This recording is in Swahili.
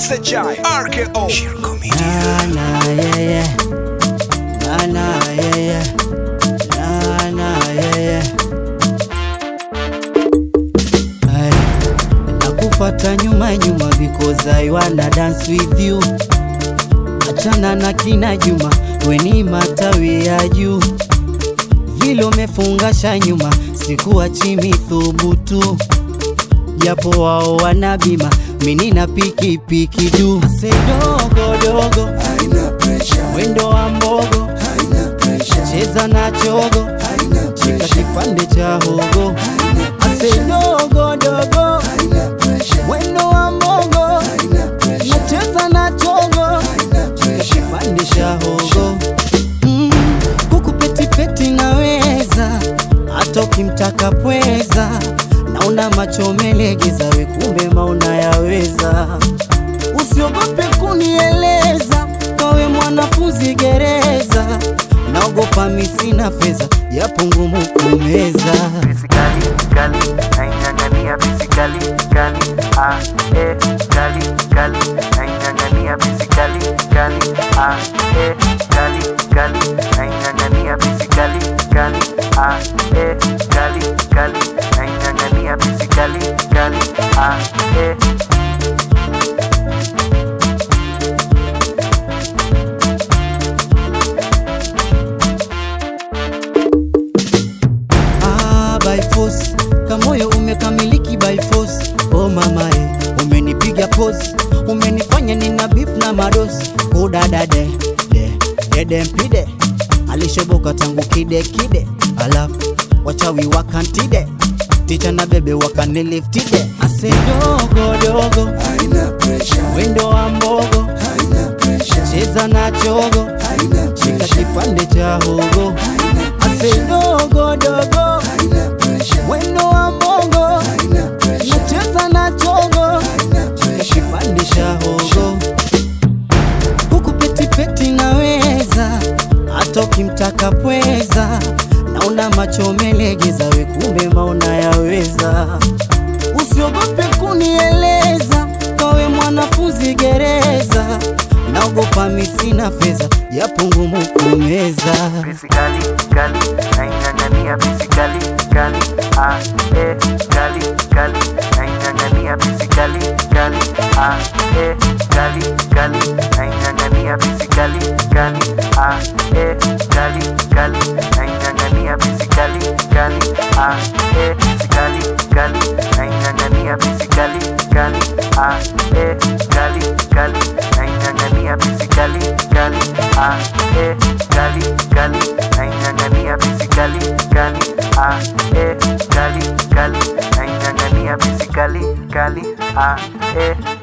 SHI RKO Shirko Na na yeah yeah. Na na yeah yeah. Na na yeah yeah. Ay, nakufata nyuma nyuma because I wanna dance with you. Achana na kina Juma, weni matawi ya juu, vile umefungasha nyuma, sikuachi mithubutu, japo wao wana bima, mimi na pikipiki juu. Ase dogo dogo, Haina pressure, mwendo wa mbogo, haina pressure, cheza na chogo, haina shika pressure, kipande cha hogo. haina Ase pressure, dogo dogo, haina pressure, mwendo wa mbogo, haina pressure, nacheza na chogo haina pressure. pandisha hogo mm, kuku petipeti naweza hata ukimtaka pweza naona macho melegeza we kumbe mauna yaweza usiogope kunieleza kawe mwanafunzi gereza naogopa misina fedha japo ngumu kumeza Fisikali, kali, naing'ang'ania fisikali, kali, ah, eh, kali, kali, naing'ang'ania fisikali, kali, ah, eh, kali, kali, naing'ang'ania fisikali, kali, ah, eh, kali, kali, naing'ang'ania fisikali, kali, ah, eh. Ah, by force kamoyo umekamiliki by force oh mama eh, umenipiga pose umenifanya nina beef na madosi udadade de dede mpide alishoboka tangu kide kide alafu wachawi wakantide ticha na bebe wakaniliftide ase dogo dogo Haina pressure, wendo wa mbogo haina pressure, cheza na chogo haina shika pressure, kipande cha hogo haina ase pressure, dogo dogo haina pressure, wendo wa mbogo haina pressure, nacheza na chogo haina pressure. kipandisha hogo huku petipeti naweza hata ukimtaka pweza naona macho melegeza we kumbe maona yaweza usiogope kunieleza kawe mwanafunzi gereza naogopa misina fedha japo ngumu kumeza Fisikali, kali, naing'ang'ania fisikali, kali, ah, eh, kali, kali, naing'ang'ania fisikali, kali, ah, eh, kali, kali, naing'ang'ania fisikali, kali, ah, eh, kali, kali, naing'ang'ania fisikali, kali, ah, eh, fisikali, kali, naing'ang'ania fisikali, kali, ah, eh, kali, kali, naing'ang'ania fisikali, kali, ah, eh, kali, kali, naing'ang'ania fisikali, kali, ah, eh, kali, kali, naing'ang'ania fisikali, kali, ah, eh,